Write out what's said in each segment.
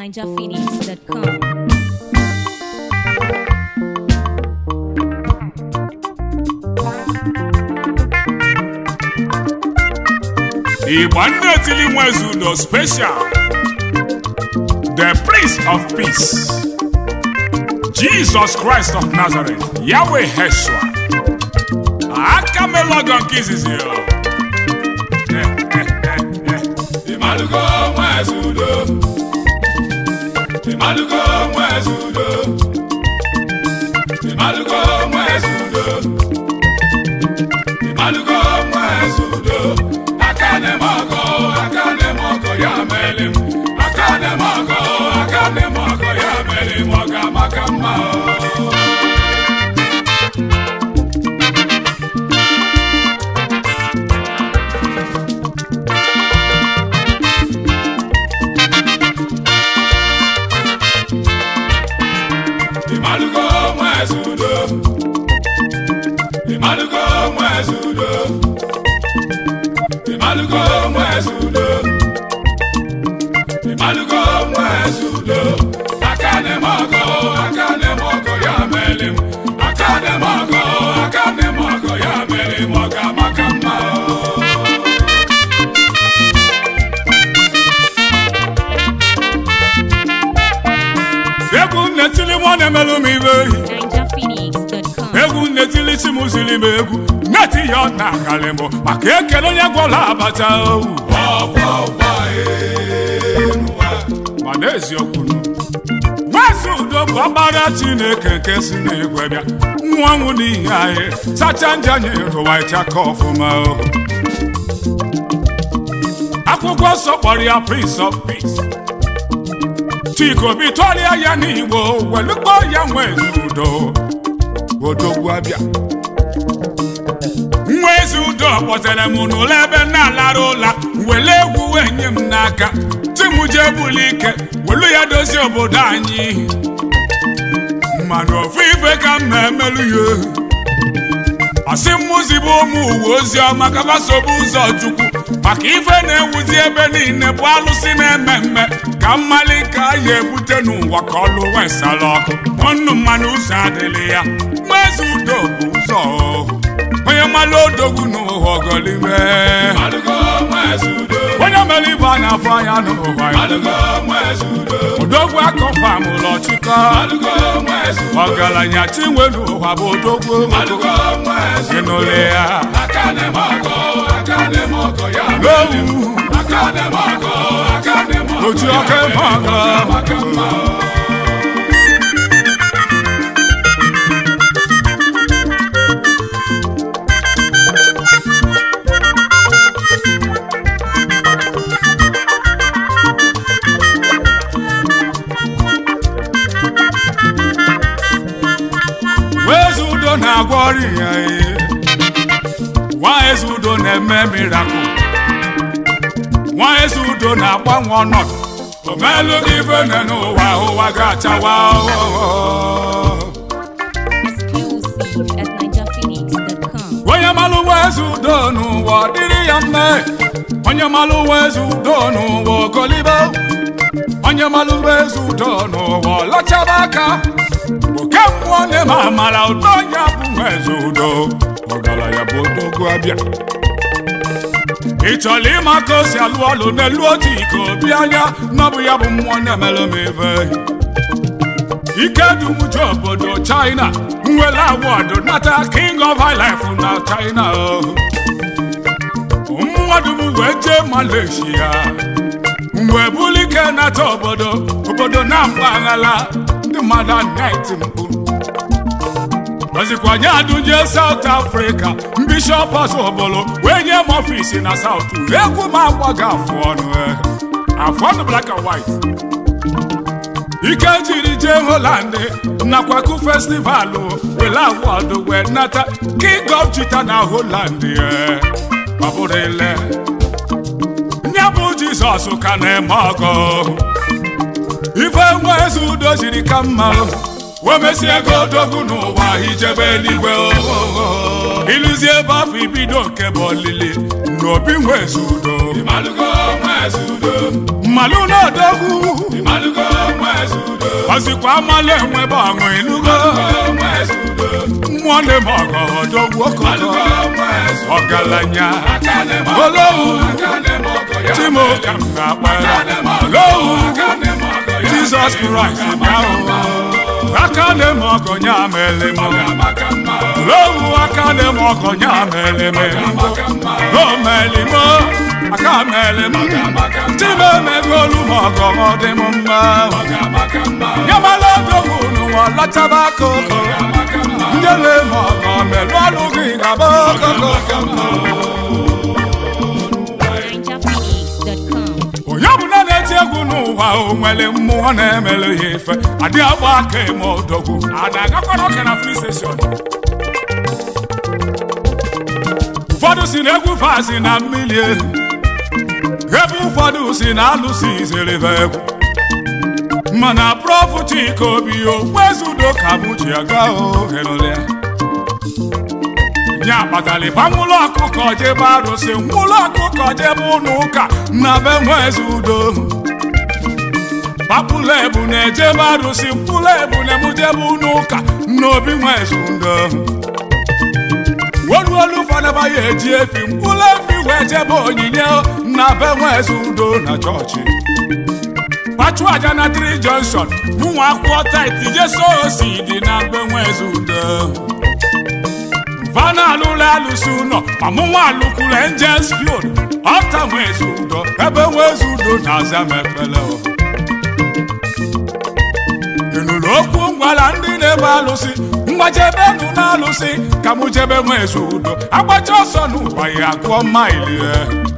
ninjaphoenix.com. Igba ndị etili nwezu udo special the prince of peace Jesus Christ of Nazareth Yahweh Heshua aka melọgọ nke izizi ya. Imalugo nwezi udo Imalugo nwezi udo Imalugo nwezi udo Imalugo nwezi udo Akane mọgọ akane mọgọ ya meli m Akane mọgọ akane mọgọ ya meli m ọ ga-amaka mma o. Imalugo nwezi udo Imalugo nwezi udo Imalugo nwezi udo Imalugo nwezi udo Akane mogo akane mogo ya meli m Akane mogo akane mogo ya meli m ọ ga-amaka mma o. egwu nnetili nwa na-emelụ m ibe ninjaphoenix.com. egwu nnetili chi m ziri m egwu neti ya ọ na-akalị mbụ maka ekele onye gwọrọ abata owu Ọgba ụgba enuwa ma n'eziokwu nwezi udo bụ ọgbara chineke nke si n'igwe bịa nwa nwụ n'ihi anyị sacha ndị anyị rụwa ịchaka ọfụma o. akwụkwọ nsọ kpọrọ ya prince of peace chika obi tụọrịa ya n'igbo welukpọ ya nwezi udo odogwu abịa nwa ezi udo kpọtere m n'ụlọ ebe m na-alara ụla wele egwu wee nye m n'aka ti m jee buli ike welu ya dozie obodo anyị mmanụ ofu ife ka m na-emelụ ya asị mmụzi bụ ụmụ uwe ozi ọma ka gbasobu ụzọ chukwu maka ife na-ewuzi ebe niile bụ alụsị na-eme mme ka mmali ka a ya ebute n'ụwa ka ọlụ wesala ọkụ ọnụ mmanụ ụzọ adịghị ya mmezi udo bụ ụzọ o. onye mmalụ odogwu n'ụwa ọgọlime Imalugo nwezi udo onye mere ibe a na-afọ anya n'ụwa ya Imalugo nwezi udo odogwu akọfam ụlọ chịkọ Imalugo nwezi udo ọgaranya chinwe n'ụwa bụ odogwu Imalugo nwezi udo ịnụle ya Akane mogo akane mogo ya meli m lowu Akane mogo akane mogo oji ọka eme ọga maka mma o. eze udo na-agwọ ọrịa ya ee. nwa eze udo na-eme mirakụl nwa eze udo na-agbanwe ọnọdụ omelụ gị ife nne n'ụwa ụwa ga-achawa ọhụhụ. Exclusive at ninjaphoenix.com. onye malụ nwa eze udo n'ụwa ọ dịrị ya mme onye malụ nwa eze udo n'ụwa ogolibe onye malụ nwa eze udo n'ụwa ọlachaba aka oke mmụọ na-eme amara ụtọ onye bụ nwa eze udo ọgaranya bụ odogwu abịa ị chọrọ ịma ka o si alụ ọlụ n'elu otu iko obi anya na ọ bụ ya bụ mmụọ na-emelụ m ife ike dumuju obodo china nwere awọdụ nata king of high life na china o. mmadụ m wee jee malaysia mgbe bulike nata obodo obodo na mpaghara ndị mmadụ anaghị mkpu ozikwanye adụnje South Africa bishọp ọzọbolo wee nye m ọfisi na South egwu m agbaghị afụ ọnụ eh. afụ ọnụ black and white ike jiri jee Holland nakwaku festival wele awọdụ wee nata king of chita na Holland eh. babụrụ ile nye bụ Jizọs ka na-eme ọgọ ife nwa eze udo jiri ka mma wemesie ego odogwu n'ụwa ijebe eluigwe ohoho ịlụzie ebe afọ ibido nke bụ olili n'obi nwe eze udo Imalugo nwezi nwezudo mmalụ n'odogwu ịmalụgo nwezudo ọzikwa amalụ enwebe ọṅụ ịnụgo nwezudo mmụọ na-eme ọgọ odogwu okoko ịmalụgo nwezudo ọgaranya aka na-eme Olowu. aka na-eme ọgọ ya chimo ka m ga-akpara aka na-eme ọgọ olowu aka na-eme ọgọ ya jizọs kraịst bịa o aka na-eme ọgọ nya mere m maka mma olowu aka na-eme ọgọ nya mere m maka mma o mere m aka mere m maka mma chimo emegolu m ọgọ ọ dị m mma maka mma nyamala odogwu n'ụwa lọtaba akụkụ maka mma ndị na-eme ọgọ melụ ọlụ gị gaba okoko NinjaPhoenix.com. onye ọbụla na-eti egwu n'ụwa o nwere mmụọ na-emere ya ife adị agba aka eme odogwu a na-agakwara ọka na free station ụfọdụ si na egwu fasi na mmiri ehu ebe ụfọdụ si na alụsị izerebe egwu mana prọfụ Chika Obi okwezudo ka mụ ji aga ohenụlịa nye akpatara ịba nwụlọ ọkụkọ jebe arụsị nwụlọ ọkụkọ jebe ụlọ ụka na be nweze udo papụla ebu na-ejebe arụsị mkpụrụ ebu na-emujebe ụlọ ụka n'obi nweze udo oluolu ụfọdụ ya eji efi mkpụrụ efi wee jebe onyinye na be nweze udo na chọọchị pachu aja na tri junction ụmụ akwụkwọ tait jeso osi dị na be nweze udo vana alụla alụsị ụlọ ọmụnwa alụkwuru angels field ọta nwezi udo ebe nwezi udo na-aza m ekpele o. ịnụrụ okwu ngwara ndị na-ebe alụsị mgbajebenu na alụsị ka mụ jebe nwezi udo agbacha ọsọ n'ụwa ya gụọ maili ya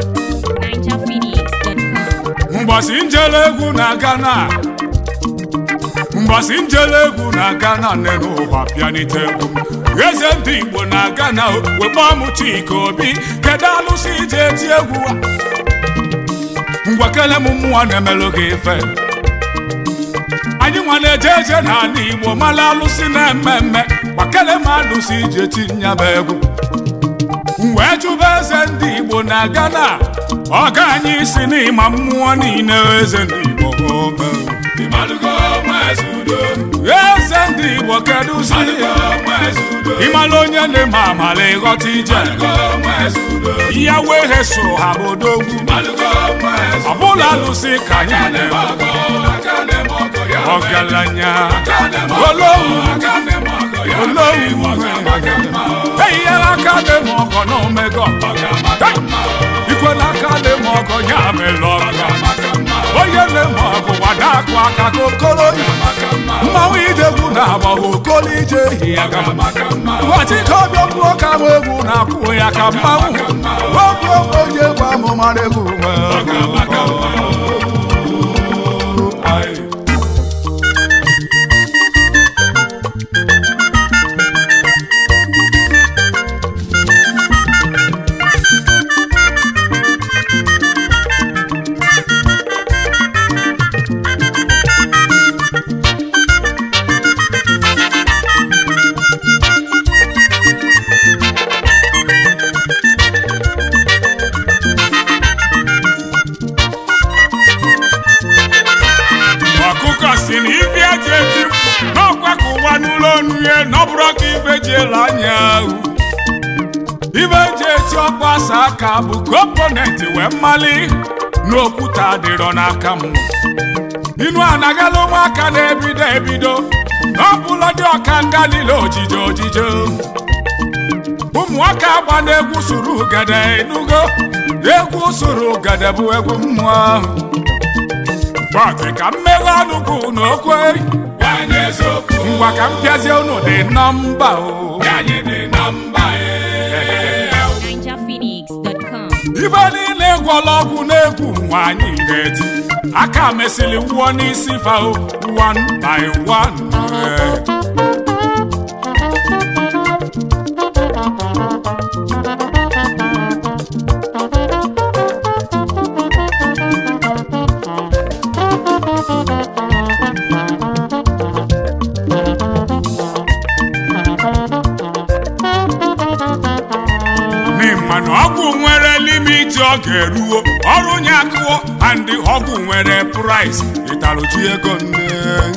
NinjaPhoenix.com. mgbọsị njele egwu na Ghana mgbọsị njele egwu na Ghana nne n'ụwa bịanite egwu m eze ndị Igbo na Ghana wekpọ m Chika Obi kedu alụsị ije eti egwu a ngwakele m mmụọ na-emelụ gị ife anyị nwa na-eje eje n'ala Igbo mara alụsị na-eme mme gbakele m alụsị ije tinya m egwu m wee jụba eze ndị Igbo na Ghana ọga anyị si n'ịma mmụọ niile eze ndị Igbo ome. ịmalụgo nwezudo eze ndị Igbo kedu si ịmalụgo nwezudo ịmala onye na-eme amala ịghọta ije ịmalụgo nwezudo ya wee he so ha bụ odogwu ịmalụgo nwezudo ọbụla alụsị ka anyị aka na-eme na-eme ọgọ aka na-eme ọgọ ya ọgaranya aka na-eme ọgọ olowu aka na-eme ọgọ ya olowu maka mma eyinyela aka na-eme ọgọ na omego maka mma ikwela aka na-eme ọgọ ya mere ọgọ maka mma onye na-eme ọgụ gbada akụ aka ka okoro yi maka mma mmanwụ idegwu na-agba okolo ije ehi ya gama maka mma ụbọchị ka ọbịa kwuo ka m egwu na-akwụ ya ka mmanwụ okwu onye egwu amụmara egwu nwe ọkụkọ si na ife eji eji n'ọkwa ka ụwa n'ụlọ onu ya n'ọbụrụ ka ife ji ele anya ahụ ife eji eti ọkpa asa aka bụ komponenti wee mmali n'okwute adịrọ n'aka m inu anagala ụmụaka na-ebido ebido n'ọbụla dị ọka nga niile ojije ojije ụmụaka agba na-egwu suru ugede enugo egwu suru ugede bụ egwu mmụọ ahụ Bọtị ka mmeghe ọnụ gị n'okwe nwanyị eziokwu ngwa ka m pịazie unu dị nọmba o anyị dị na mba ee NinjaPhoenix.com. ife niile gwọla ọgwụ na-egwu nwaanyị ga-eti aka mesịrị wụọ n'isi fa o one by one Eh. n'ịma na ọgwụ nwere limit miniti ọ ga-eruo ọrụ nye akụọ and ọgwụ nwere price ịtaruji ego nne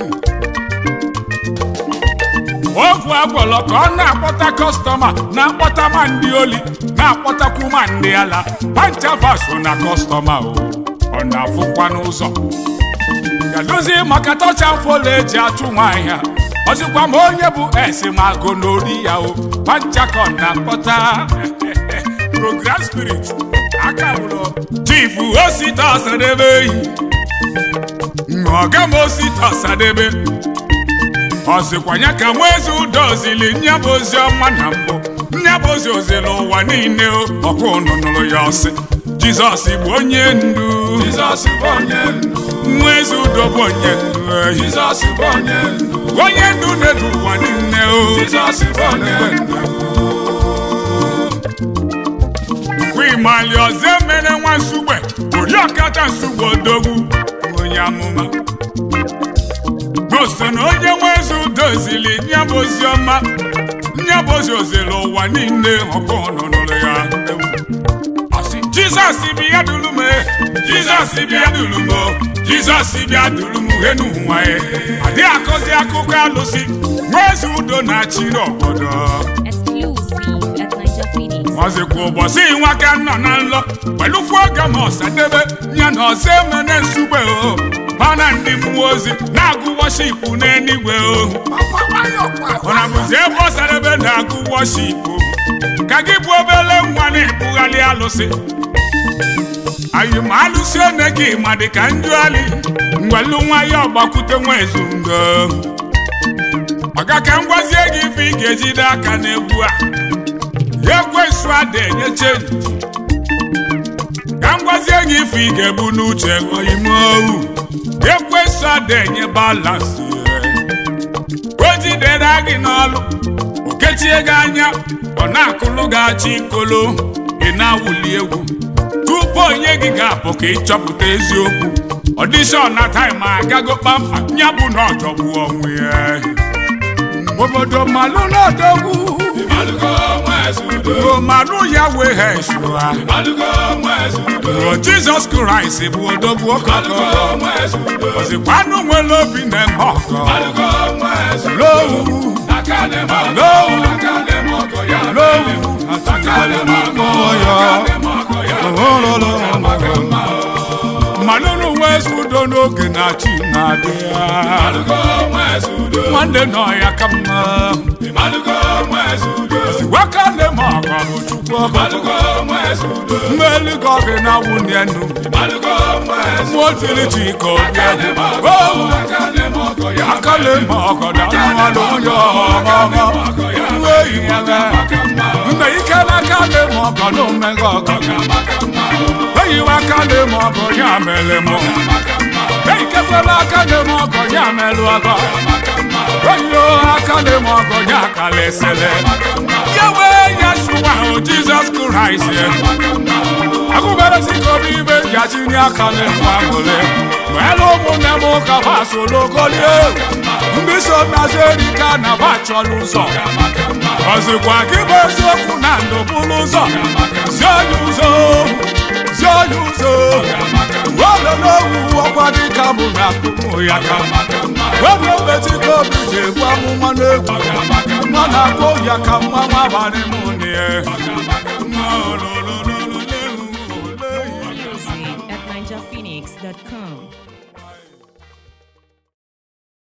ogwu agwọlọ ka ọ na-akpọta kọstọma na-akpọta ma ndị oli na-akpọtakwu ma ndị ala panchavaso na kọstọma o ọ na-afụkwa n'ụzọ gadozi maka tọcha mfola eji achụ nwaanyị a ọzịkwa ma onye bụ esimago n'ori ya o panchakọ na-akpọta program spirit aka bụrụ chifu osita ọsadebe eyi ọga m osita ọsadebe ọ sịkwa ya ka nwa eze udo ozili nya bụ ozi ọma na mbụ nya bụ ozi ozili ụwa niile ọkụ ụnụ nụrụ ya ọsị jizọs bụ onye ndu Jizọs bụ onye ndu nwa eze udo bụ onye ndu ehi Jizọs bụ onye ndu onye ndu na-edu ụwa niile o Jizọs bụ onye ndu kwimali ọzọ emere nwa nsugbe oriọkata nsugbe odogwu onye amụma n'oso na onye nwe eze udo zili nya bụ ozi ọma nya bụ ozi ozili ụwa niile ọkụ nụnụrụ ya Asị, jizọs bịa duru m e, jizọs bịa duru m o, jizọs bịa duru m he n'ụwa e adịghị akọzi akụkọ alụsị nwa eze udo na-achị n'obodo Exclusive at Niger Phoenix. ọzịkwa ụbọchị nwaka nọ na nlọ welụfu oge ma ọsadebe ya na ọzọ emene nsugbe o mana ndị mmụọ ozi na-agụ wọshipụ n'eluigwe o ọ na bụzi ebe ọsadebe na-agụ wọshipụ ka gị bụ obele nwa na-ebugharị alụsị anyị ma alụsị one gị ma dị ka njụali ngwelu nwa ya ọgbakwute nwa ezundo maka ka m gwazie gị ife ị ga-ejide aka n'egwu a ekwensu ada enye chenji ka m gwazie gị ife ị ga-ebu n'uche ime ohu ekwensu ada enye balansị o jidere gị n'ọlụ o kechie gị anya ọ na-akụlụ gị achị ikolo ị na-awụli egwu tupu onye gị ga-apụ ka ịchọpụta eziokwu ọdishọn na taịm agago kpamkpam ya bụ na ọjọgbu onwe ya obodo malụ n'odogwu Ịmalụgo nwa eze udo omalu ya wee ha esua Ịmalụgo nwa eze udo o jizọs kraịst bụ odogwu Ịmalụgo ọkọkọ nwa eze udo ozikwanụ nwere obi na-eme ọkọ Ịmalụgo nwa eze udo lowu Aka na-eme ọgọ Lowu. Aka na-eme ọgọ ya lowu Aka na-eme ọgọ Aka na-eme ọgọ ya Maka mma mmanụ n'ụwa ezi udo n'oge na chi na-abịa Ịmalụgo nwa eze udo nwanne nọ ya ka mma Ịmalụgo nwa eze udo waka na-eme ọgọ bụ chukwu ọkọkọ Ịmalụgo nwa eze udo mmeli gị ọgị na nwunye nnu Ịmalụgo nwa eze mmụọ tiri chi ka obi Aka na-eme ọgọ owu Aka na-eme ọgọ ya aka na-eme ọgọ na mmanụ onye ọma nwa eyi ya Maka mma mgbe ike n'aka na-eme ọgọ na omega ọgọ Maka mma eyiwe aka na-eme ọgọ ya mere mụ eikekwela aka na-eme ọgọ ya merụ ọgọ eyiyo aka na-eme ọgọ ya kalesele ya wee ya sụwa ahụ jizọs kraịst agụbere sikobi ibe jachini aka na-enwe aṅụrị welu ụmụnne m ụka basologolie ndị so nazi erika na ba chọrọ ụzọ ọzịkwa gị bụ eziokwu na ndụ bụrụ ụzọ zie onye ụzọ zie onye ụzọ wele n'owu ọkwa dịka mụ na akụmụ ya ka webe obetiko obi ji egbu amụma n'egwu nwa na-akpọ ya ka mma nwa abalị mụ na ya Music at NigerPhoenix.com.